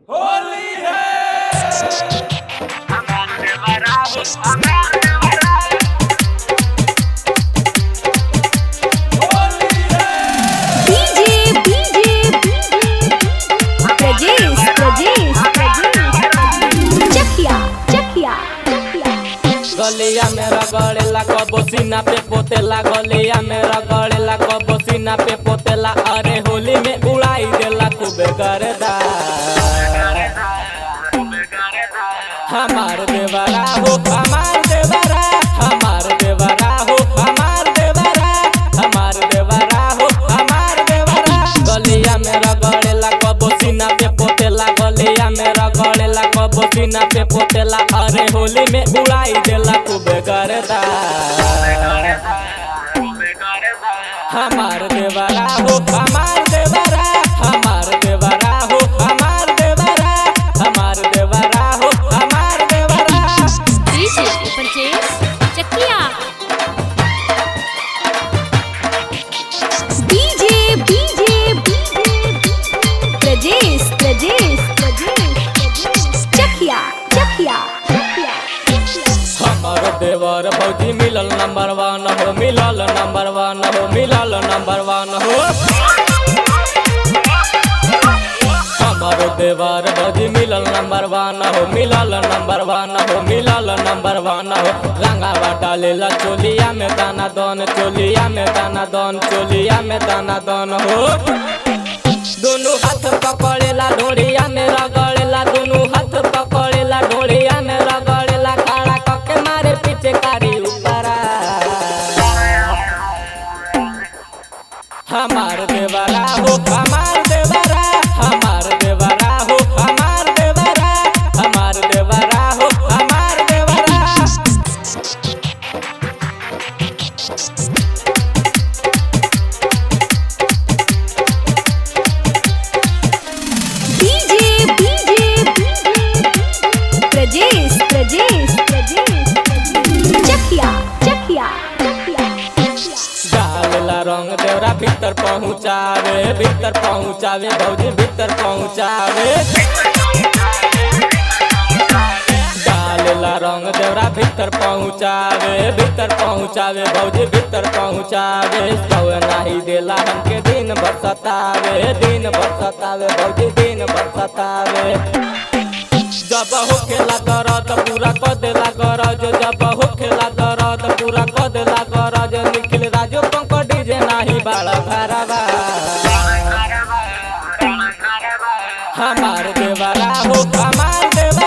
होली है होली है DJ DJ Prajesh Prajesh Prajesh Chakiya Chakiya Chakiya गलिया में रगड़ेला कबो सीना पे पोतेला गलिया में रगड़ेला कबो सीना पे पोतेला अरे होली में उड़ाई देला खूबे गर्दा हमार देवरा हो हमार देवरा हमार देवरा हो हमार देवरा हमार देवरा हो हमार देवरा गलिया में रगड़ेला कबो सीना पे पोतेला गलिया में रगड़ेला कबो सीना पे पोतेला अरे होली में उड़ाई देला खूबे गर्दा हमार देवरा हो हमार देवरा हमार देवरा हो हमार देवरा हमार देवरा हो हमार देवरा DJ Prajesh Chakiya DJ DJ Prajesh Prajesh Prajesh Chakiya Chakiya Chakiya हमार देवर भौजी मिलल नंबर वन हो मिलल नंबर वन हो मिलल नंबर वन हो हमार देवर भौजी मिलल नंबर वन हो मिलल नंबर वन हो मिलल नंबर वन हो रंगावा डालेला चोलिया में दाना दन चोलिया में दाना दन चोलिया में दाना दन हो दोनों हाथ पकड़ेला ढोड़िया में रगड़ेला दोनों हाथ पकड़ेला ढोड़िया में रगड़ेला खड़ा कके मारे पीछे कारी ऊपरा हमार देवरा हो हमार देवरा हमार देवरा हो हमार देवरा हमार देवरा हो हमार देवरा डीजे डीजे प्रजेश प्रजेश प्रजेश चकिया चकिया चकिया डालेला रंग देवरा भीतर पहुँचावे भीतर पहुँचावे भौजी भीतर पहुँचावे डालेला रंग देवरा भीतर पहुँचावे भीतर पहुँचावे भौजी भीतर पहुँचावे सौ नाही देला हमके दिन भर सतावे दिन भर सतावे भौजी दिन भर सतावे जब होखेला दर्द पूरा क देला गरज जब होखेला दर्द पूरा क देला गरज निखिल राजो पंक डीजे नाही बाड़ा भरावा हमार देवरा हो हमार देवरा